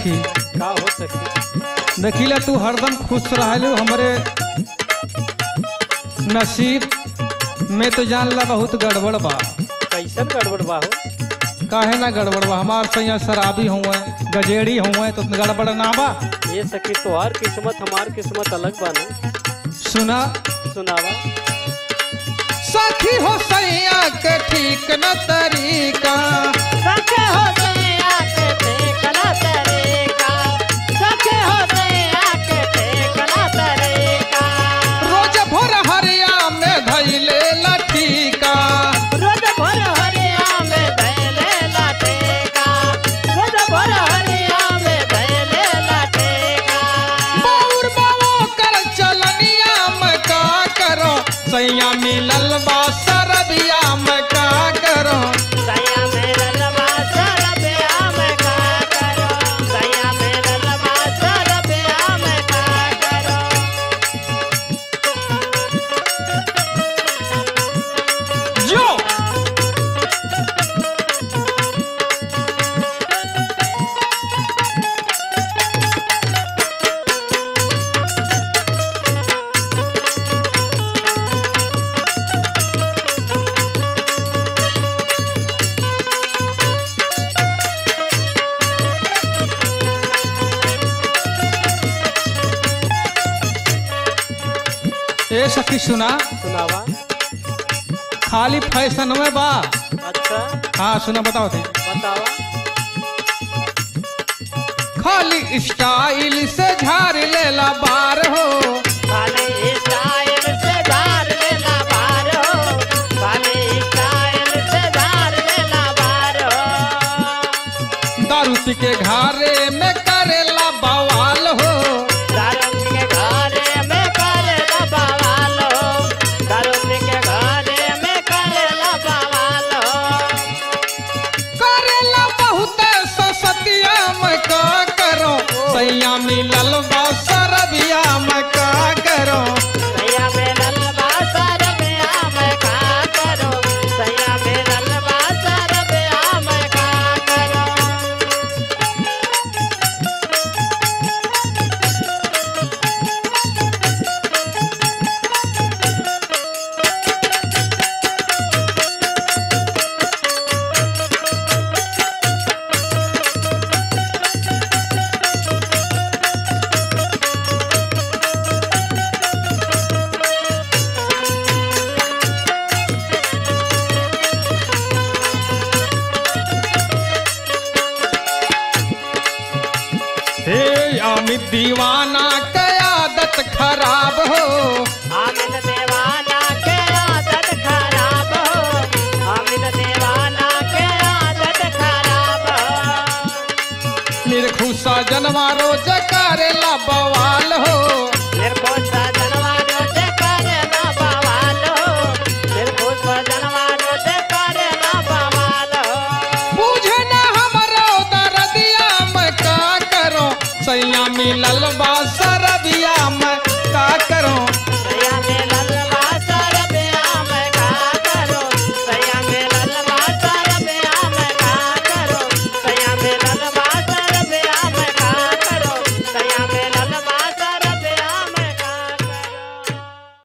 सखी का हो सके देखिला तू हरदम खुश रहलू हमरे नसीब में तो जान ला बहुत गड़बड़ बा कैसन गड़बड़ बा हो काहे ना गड़बड़ बा हमार सैया शराबी हुए गजेड़ी हुए तो गड़बड़ ना बा ये सखी तोहार किस्मत हमार किस्मत अलग बा ना सुना सुनावा सखी हो सैया के ठीक न तरीका सखे होते आके देखना तरीका सखे होते आके देखना तरीका रोज भोर हरिया में धैले लठीका रोज भर हरिया में धैले लाटेका रोज भर हरिया में धैले लाटेका बाउर बाबो कर चलनिया में का करो सैया मिलल बा सरबिया में का करो सैया मेरा लबा सरबिया में का करो सैया मेरा लबा सरबिया में का करो जो ए सखी सुना सुनावा खाली फैशन में बा अच्छा हाँ सुना बताओ थे बतावा खाली स्टाइल से झाड़ लेला बार हो खाली स्टाइल से धार लेला बार हो खाली स्टाइल से धार लेला बार हो दारू पी के घारे में करेला बवाल हो दारू के घरे में करेला बवाल हो दारू के घरे में करेला बवाल हो करेला बहुत ससतिया में का करो सैया मिलल बा सरबिया में का करो सैया में ललबा सरबिया में का करो सैया में ललबा सरबिया में का करो हे अमित दीवाना के आदत खराब हो